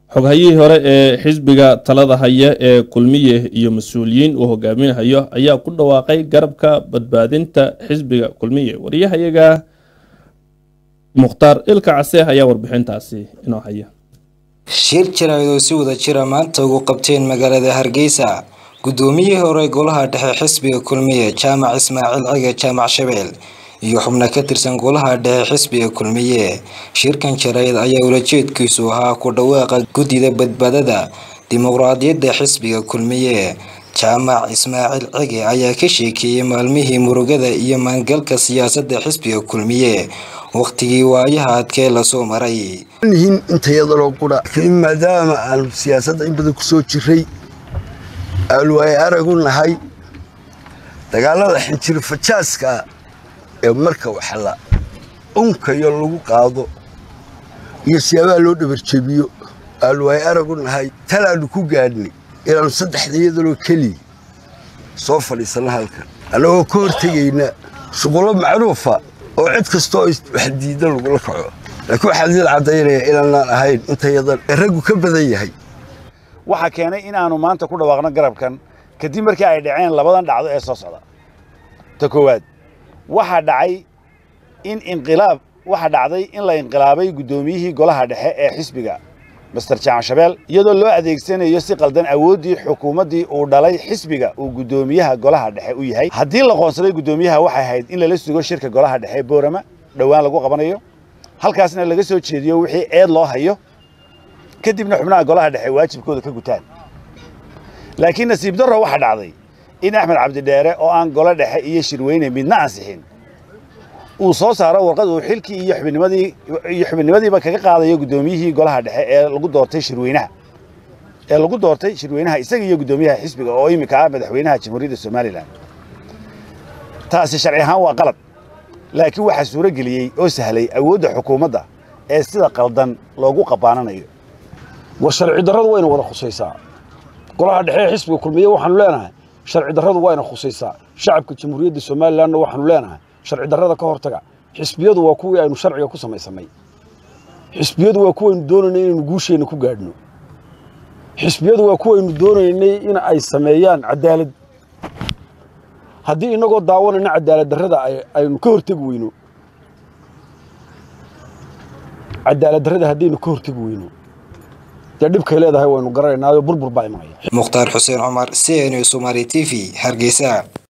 xoghayihii hore ee xisbiga talada haya ee kulmiye iyo mas-uuliyiin uu hogaaminayo ayaa ku dhawaaqay garabka badbaadinta xisbiga kulmiye wariyahayaga mukhtaar ilka case ayaa warbixintaasi inoo haya shir jaraa'id oo si wada jira maanta ugu qabteen magaalada hargeysa guddoomiyihii hore golaha dhexe xisbiga kulmiye jaamac ismaaciil cige jaamac shabeel iyo xubno ka tirsan golaha dhexe xisbiga kulmiye shirkan jaraa'id ayaa ulajeedkiisu ahaa ku dhawaaqa guddida badbaadada dimuqraadiyadda xisbiga kulmiye jaamac ismaaciil cige ayaa ka sheekeeyey maalmihii murugada iyo maangalka siyaasadda xisbiga kulmiye waqtigii waayaha adkee lasoo maray nihin intayadaloo qura maadaama aanu siyaasadda in badan kusoo jiray aanu ay aragu nahay dagaalada xinjiro fajaaska ee marka waxla unkayo lagu qaado iyo siyaabaha loo dhabarjebiyo aanu ay aragu nahay talaannu ku gaadhnay inaannu saddexda iyadaloo keliya soo fadhiisanno halkan annagoo ka hortegayna shuqullo macruufa oo cid kastoo wax diida lagula kaco laakiin waxaa diid caddaynaya inaanaan ahayn intayadan raggu ka badan yahay waxaa keenay inaannu maanta ku dhawaaqno garabkan kadib markii ay dhaceen labadan dhacdo ee soo socda ta koowaad waxaa dhacay in inqilaab waxaa dhacday in la inqilaabay guddoomiyihii golaha dhexe ee xisbiga master jaamac shabeel iyadoo loo adeegsanayo si qaldan awooddii xukuumaddii uu dhalay xisbiga uu guddoomiyaha golaha dhexe u yahay haddii la qoonsaday guddoomiyaha waxay ahayd in lala sugo shirka golaha dhexe boorama dhowaan lagu qabanayo halkaasna laga soo jeediyo wixii eed loo hayo kadibna xubnaha golaha dhexe waajibkooda ka gutaan laakiin nasiib darro waxaa dhacday in axmed cabdidheere oo aan golo dhexe iyo shirweyne midna ansixin uu soo saaro warqad uu xilkii iyo xubinnimadii iyo xubinimadiiba kaga qaadayo guddoomiyihii golaha dhexe ee lagu doortay shirweynaha ee lagu doortay shirweynaha isaga iyo guddoomiyaha xisbiga oo iminka ah madaxweynaha jamhuuriyadda somalilan taasi sharci ahaan waa qalad laakiin waxaa suuro geliyey oo sahlay awoodda xukuumadda ee sida qaldan loogu qabaananayo war sharci darradu wayna wada khusaysaa golaha dhexe ee xisbiga kulmiye waxaanu leenahay sharci darradu wayna khusaysaa shacabka jamhuuriyadda somalilanna waxaanu leenahay sharci darrada ka hortaga xisbiyadu waa kuwii aynu sharciga ku samaysanay xisbiyadu waa kuwaynu doonaynay inaynu guusheenna ku gaadhno xisbiyadu waa kuwaynu doonaynay in ay sameeyaan cadaalad haddii innagoo daawanayna cadaalad darrada aynu ka hortegi weyno cadaalad darrada haddaynu ka hortegi weyno dee dhibkay leedahay waynu garanaynaayo burbur baa imanaya mukhtaar xuseen cumar c n somaali t v hargeysa